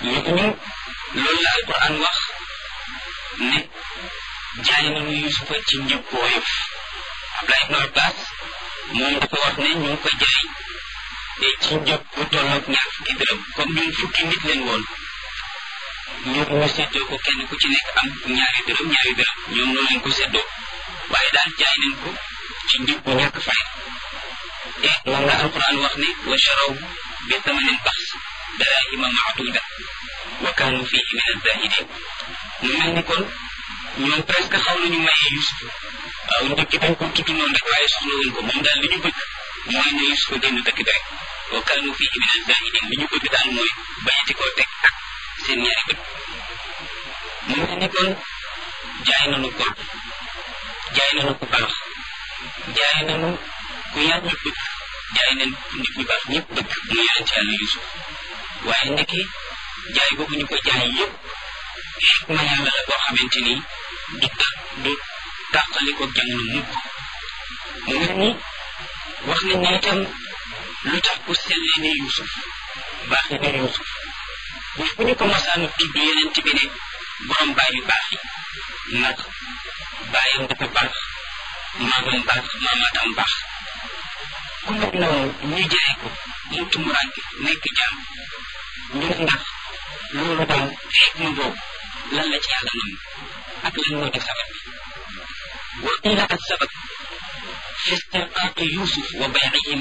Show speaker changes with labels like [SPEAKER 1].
[SPEAKER 1] ñooñu loolu la alquran wax ne jaay nañu yusufa ci njëg bu woyof Abdullah ibnu Abbas moom dafa wax ne ñu ngi ko jaay te ci njëg bu tolloog ñaar fukki dërëm comme ñun fukki nit leen woon ñu ñu séddoo ko kenn ku ci nekk am ñaari dërëm ñaari dërëm ñoom noonu lañ ko séddoo waaye daal jaay nañ ko ci njëg bu ñàkk fay te moom la alquran wax ne wa charaw bi thamanin baxs darahima maaduda wa kaanu fihi min azahidin mu mel ni kon ñoom presque xaw nañu mayee Yusuf waaw njëkk dañ ko tudd noonu rek waaye soxla wuñ ko moom daal li ñu bëgg mooy ne Yusuf génn dëkk bi rek wa kaanu fihi min azahidin li ñu bëgg daal mooy bañati koo teg ak seen ñaari bët mu mel ni kon jaay nañu ko jaay nañu ku baax jaay nañu ku yàlla bëgg jaay nañ nit ñu baax ñëpp bëgg mu yonent yàlla Yusuf waaye ndeke jaay boobu ñu ko jaay yëpp xikma yàlla la boo xamante ni du ta du tàqaliko jamono mukk mu mel ni wax nañ ne itam lu tax ku sellee ne Yusuf baaxee ne Yusuf bu fu ñu ko masaanu tudd yonent bi ne borom baay yu baax yi ndax baayam dafa baax maamam baax maamaatam baax ku mel noonu ñu jaay ko mu tumuraanke nekk jaam ngir ndax loolu daal xikma boobu lan la ci yàlla nam ak lan moo di sabab bi wa qila as sabab fi istirqaaqi yusuf wa baycihi